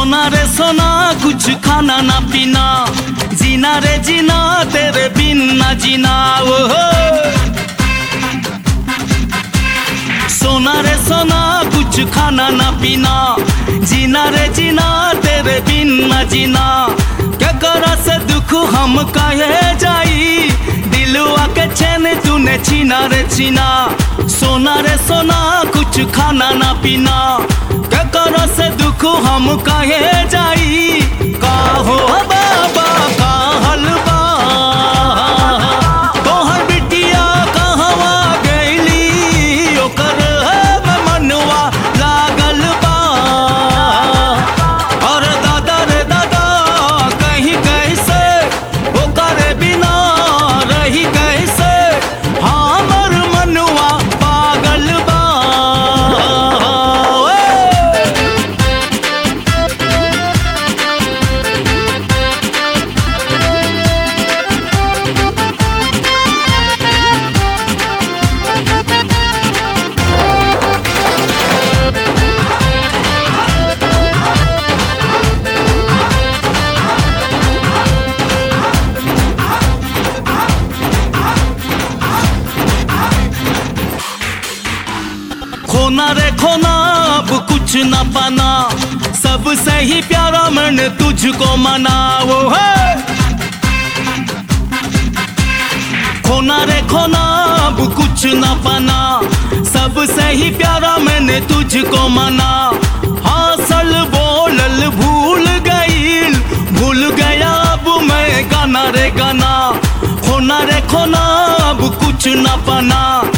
सोना रे सोना कुछ खाना ना पीना जीना रे जीना तेरे बिन ना जीना ओ हो सोना रे सोना कुछ खाना ना पीना जीना रे जीना तेरे बिन ना जीना क्या करा से दुख हम कहे जाई दिलवा के चैन तूने छीना रे छीना सोना रे सोना कुछ खाना ना पीना क्या करा से दुख हम कहे जाई का हो बाबा का हलवा तोहर बिटिया कहवा गईली ओकर है मनवा लागल बा और दादा रे दादा कहीं कैसे ओकर बिना रही कैसे हमर मनवा पागल बा ओए। खोना रे खोना अब कुछ न पाना सबसे ही प्यारा मन तुझको मना वो है खोना रे खोना अब कुछ न पाना सबसे ही प्यारा मैंने तुझको मना हासल बोलल भूल गईल भूल गया अब मैं गाना रे गाना खोना रे खोना अब कुछ न पाना